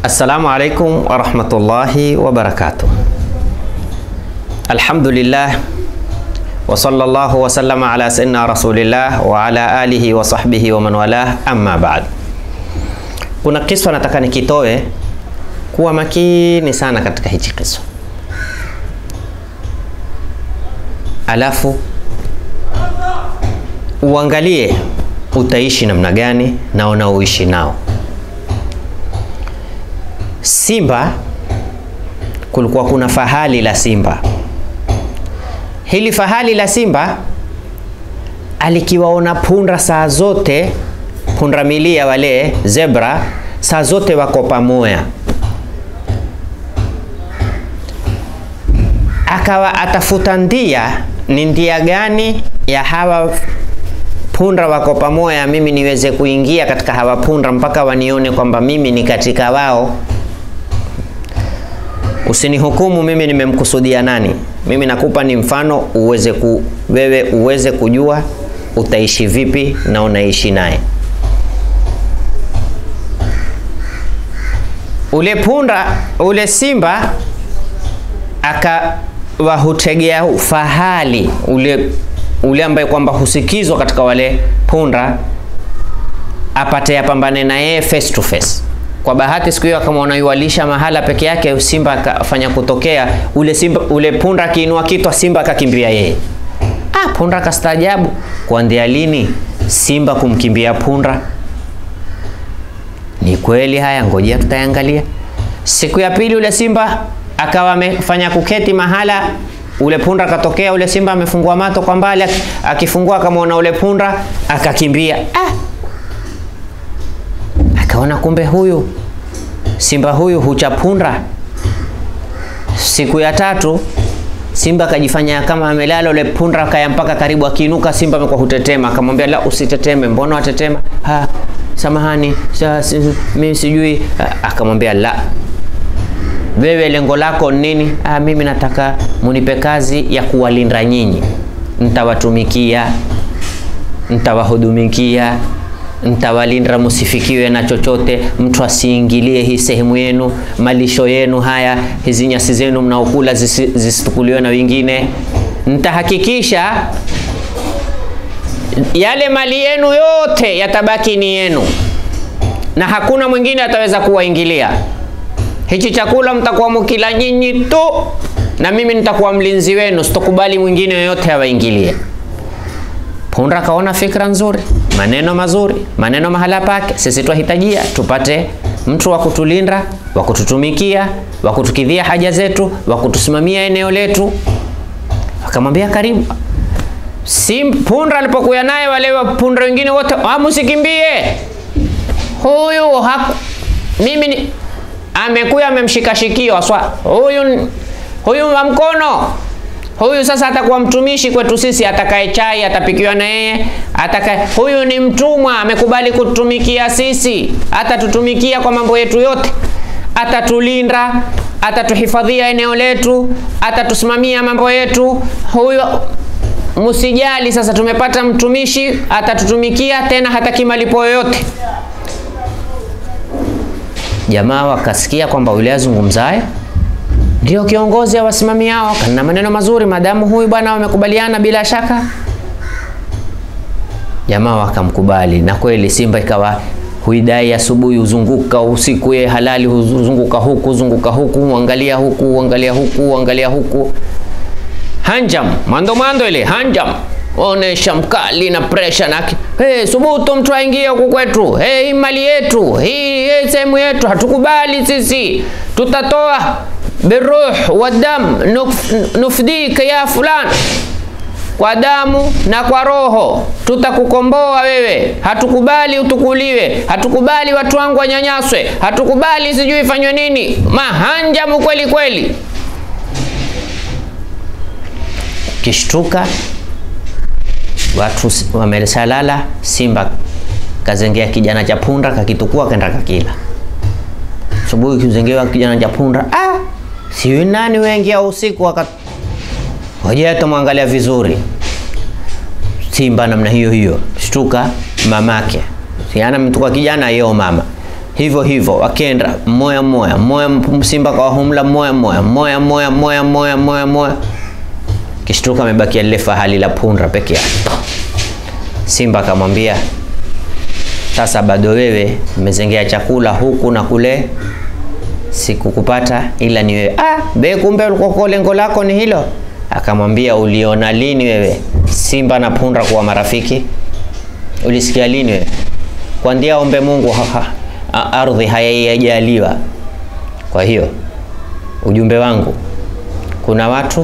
Assalamu alaikum warahmatullahi wabarakatuh. Alhamdulillah wa sallallahu wa sallama ala sayyidina rasulillah wa ala alihi wa sahbihi wa man walah, amma ba'd. Kuna kiswa nataka nikitoe, kuwa makini sana katika hichi kiswa, alafu uangalie utaishi namna gani na unaoishi nao. Simba, kulikuwa kuna fahali la simba. Hili fahali la simba alikiwaona punda saa zote, punda milia wale zebra, saa zote wako pamoja, akawa atafuta ndia, ni ndia gani ya hawa punda wako pamoja, mimi niweze kuingia katika hawa punda mpaka wanione kwamba mimi ni katika wao. Usinihukumu mimi nimemkusudia nani. Mimi nakupa ni mfano uweze ku, wewe uweze kujua utaishi vipi na unaishi naye. Ule punda ule simba akawahutegea fahali ule ule ambaye kwamba husikizwa katika wale punda apate yapambane na yeye face to face. Kwa bahati siku hiyo akamwona yualisha mahala peke yake, simba akafanya kutokea ule simba, ule punda akiinua kitwa, simba akakimbia yeye. Ah, punda akastaajabu, kuanzia lini simba kumkimbia punda? Ni kweli haya, ngojea tutaangalia. Siku ya pili ule simba akawa amefanya kuketi mahala ule punda akatokea, ule simba amefungua mato kwa mbali, akifungua akamwona ule punda akakimbia. Ah, akaona kumbe huyu simba huyu hucha punda. Siku ya tatu simba akajifanya kama amelala, ule punda akaya mpaka karibu, akiinuka simba amekuwa hutetema, akamwambia la, usiteteme. Mbona watetema? Ha, samahani, sa, si, mimi sijui. Akamwambia la, wewe lengo lako nini? Ah, mimi nataka munipe kazi ya kuwalinda nyinyi, nitawatumikia, nitawahudumikia, nitawalinda, musifikiwe na chochote, mtu asiingilie hii sehemu yenu, malisho yenu haya, hizi nyasi zenu mnaokula zisitukuliwe na wengine. Nitahakikisha yale mali yenu yote yatabaki ni yenu na hakuna mwingine ataweza kuwaingilia. Hichi chakula mtakuwa mkila nyinyi tu, na mimi nitakuwa mlinzi wenu, sitokubali mwingine yoyote awaingilie. Punda akaona fikra nzuri, maneno mazuri, maneno mahala pake. Sisi twahitajia tupate mtu wa kutulinda, wa kututumikia, wa kutukidhia haja zetu, wa kutusimamia eneo letu. Akamwambia karibu. Si punda alipokuya naye, wale punda wengine wote, musikimbie huyu haku, mimi ni amekuya amemshika shikio aswa huyu huyu wa mkono huyu sasa atakuwa mtumishi kwetu sisi, atakaye chai atapikiwa na yeye, atakaye huyu ni mtumwa, amekubali kutumikia sisi, atatutumikia kwa mambo yetu yote, atatulinda, atatuhifadhia eneo letu, atatusimamia mambo yetu. Huyu msijali, sasa tumepata mtumishi, atatutumikia tena, hataki malipo yoyote. Jamaa wakasikia kwamba yule azungumzaye ndio kiongozi wa wasimamiao, kana maneno mazuri, madamu huyu bwana wamekubaliana, bila shaka jamaa wakamkubali. Na kweli simba ikawa huidai asubuhi, huzunguka usiku, ye halali, huzunguka huku, huzunguka huku, angalia huku, angalia huku, angalia huku. Hanjam, mando mando ile hanjam onesha mkali na pressure na hey, subutu mtu aingie huku kwetu. Hey, hii mali yetu hii, hii sehemu yetu hatukubali sisi, tutatoa biruh wa dam nufdika ya fulan, kwa damu na kwa roho tutakukomboa wewe. Hatukubali utukuliwe, hatukubali watu wangu wanyanyaswe, hatukubali sijui ifanywe nini. Mahanjamu kweli kweli. Kishtuka watu wamesalala, simba kazengea kijana cha punda, kakitukua kenda kakila. Asubuhi kizengewa kijana cha punda, ah, siwi nani wengia usiku waka hoja tumwangalia vizuri simba namna hiyo hiyo, shtuka mamake siana mtu kwa kijana yeo mama hivyo hivyo wakenda mmoya mmoya mmoya simba kwa humla mmoya mmoya mmoya mmoya mmoya mmoya mmoya mmoya kishtuka amebakia lile fahali la punda peke yake simba akamwambia sasa bado wewe umezengea chakula huku na kule sikukupata ila ni wewe ah be kumbe ulikuwa lengo lako ni hilo akamwambia uliona lini wewe simba na punda kuwa marafiki ulisikia lini wewe kwandia ombe mungu ha, ha, a- ardhi hayaijaliwa kwa hiyo ujumbe wangu kuna watu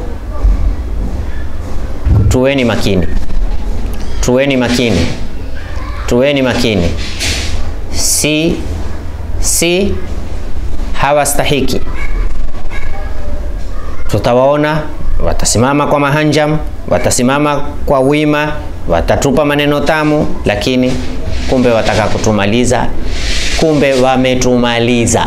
tuweni makini tuweni makini tuweni makini si si hawastahiki tutawaona watasimama kwa mahanjam watasimama kwa wima watatupa maneno tamu lakini kumbe wataka kutumaliza kumbe wametumaliza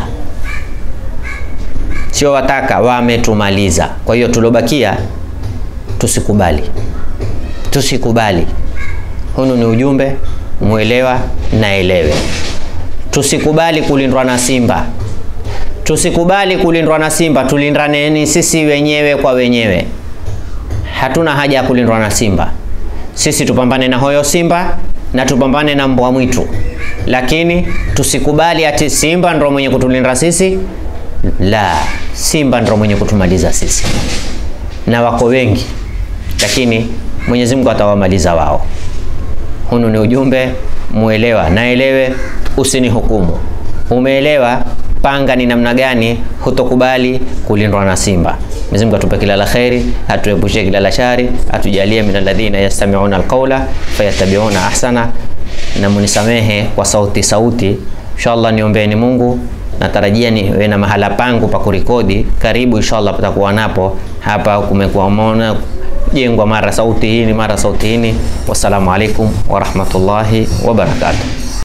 sio wataka wametumaliza kwa hiyo tulobakia tusikubali tusikubali hunu ni ujumbe mwelewa naelewe tusikubali kulindwa na simba tusikubali kulindwa na simba tulindaneni sisi wenyewe kwa wenyewe hatuna haja ya kulindwa na simba sisi tupambane na hoyo simba na tupambane na mbwa mwitu lakini tusikubali ati simba ndo mwenye kutulinda sisi la simba ndo mwenye kutumaliza sisi na wako wengi lakini mwenyezi mungu atawamaliza wao hunu ni ujumbe muelewa naelewe usinihukumu umeelewa panga ni namna gani hutokubali kulindwa na simba Mwenyezi Mungu atupe kila la kheri, atuepushe kila la shari, atujalie min alladhina yastami'una alqawla fayattabi'una ahsana, na munisamehe kwa sauti sauti. Inshallah niombeeni Mungu, natarajia niwe na mahala pangu pa kurekodi karibu, inshallah patakuwa napo hapa. Kumekuwa mona jengwa mara sauti hii mara sauti hii. Wassalamu alaikum warahmatullahi wabarakatuh.